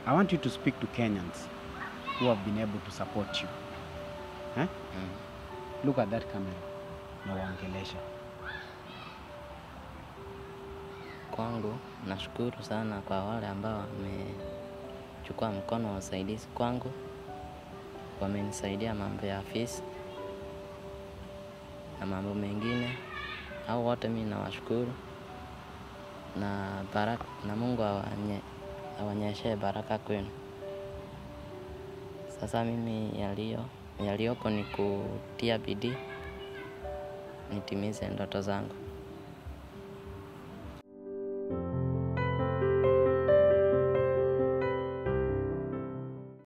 I want you to speak to Kenyans who have been able to support you. Eh? Mm. Look at that camera na waongelesha. Kwangu nashukuru sana kwa wale ambao wamechukua mkono wa usaidizi kwangu, wamenisaidia mambo ya fees na mambo mengine. Hao wote mimi nawashukuru na baraka, na Mungu awanye, awanyeshee baraka kwenu. Sasa mimi yaliyo yaliyoko ni kutia bidii nitimize ndoto zangu.